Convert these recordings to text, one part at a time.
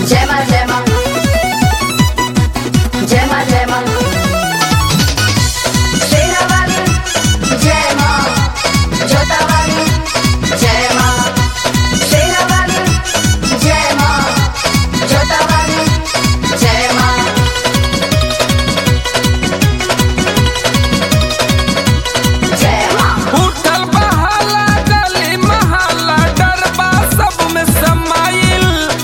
जय मां जय मां जय मां जय मां शेरा वाली जय मां जोता वाली जय मां शेरा वाली जय मां जोता वाली जय मां जय मां उठल बहाला गली महला डरबा सब में समाइल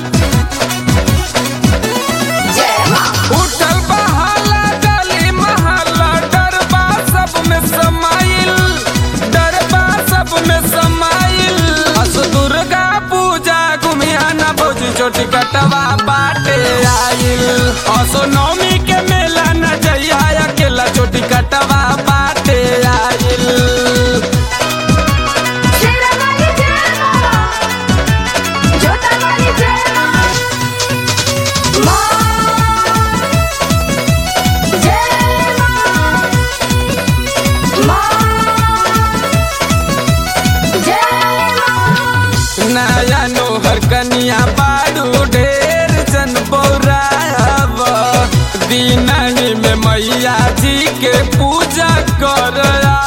जय मां उठल बहाला गली महला डरबा सब में समाइल डरबा सब में समाइल अस दुर्गा पूजा घुमिया न भोज छोटी कटवा बाटे आइल असो नौमी के मेला न जइया अकेला छोटी कटवा बाटे आइल शेरा वाली जय मां जोता वाली जय मां मां जय मां मां जय मां नया नोहर कनिया बाड़ू ढेर जन बौराब दीनही में मैया जी के पूजा कर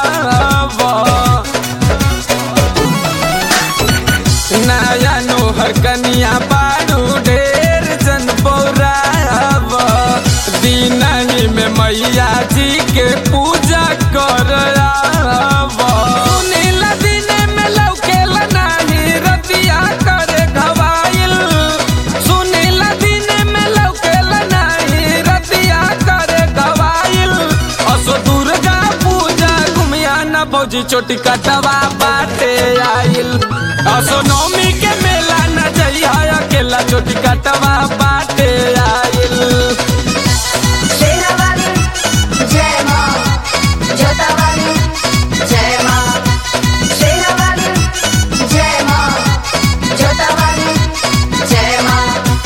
नया नोहर कनिया बाड़ू ढेर जन बौराब दीनही में मैया जी के पूजा कर सुनीला दिने में लौकेला नाही रतिया करे घवाइल सुनीला दिने में लौकेला नाही रतिया करे घवाइल असो दुर्गा पूजा घुमिया न भौजी छोटी कटवा बाटे आइल असो नौमी के मेला न जइया अकेला छोटी कटवा बाटे आइल शेरा वाली जय मां जोता वाली जय मां शेरा वाली जय मां जोता वाली जय मां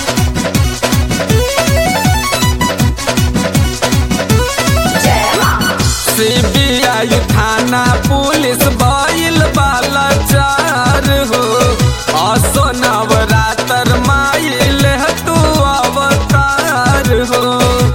जय मां सीबीआई थाना पुलिस भइल बाला चार हो असो नवरातर माइल तू अवतार हो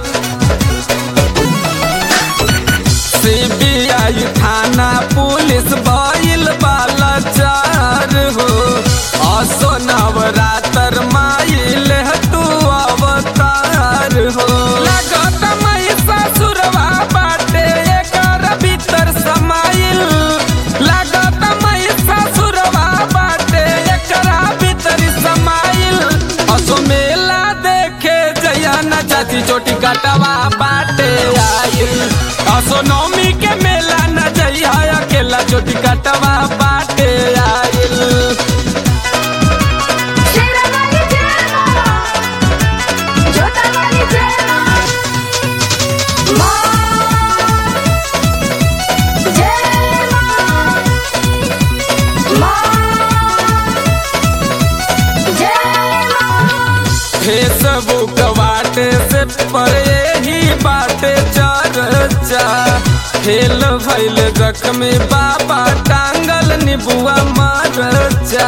सीबीआई थाना पुलिस भइल बाला चार हो असो नवरातर माइल तू अवतार हो लगत महिषासुरवा बाटे एकर भीतर समाइल लगत महिषासुरवा बाटे एकरा भीतर समाइल असो मेला देखे जया न चाची चोटी कटवा बाटे आइल असो नौमी के मेला न जइया अकेला चोटी कटवा बाटे आइल शेरा वाली जय मां जोता वाली जय मां मां जय मां मां जय मां फेसबुक बाटे से पर यही बाटे चर्चा खेल भैल जख्मी बाबा टांगल निबुआ मरचा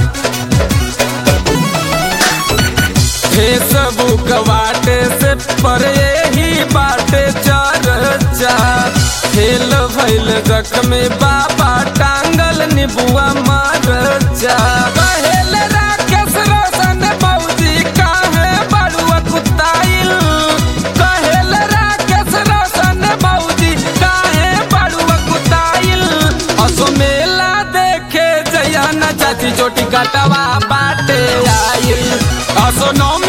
फेसबुक बाटे से पर यही बाटे चर्चा खेल भैल जख्मी बाबा टांगल निबुआ मरचा कहेल राकेश रोशन बौजी काहे बड़ुआ कुताइल कहेल राकेश रोशन बौजी काहे बड़ुआ कुताइल असो मेला देखे जया न चाची चोटी कटवा बाटे आइल असो नौमी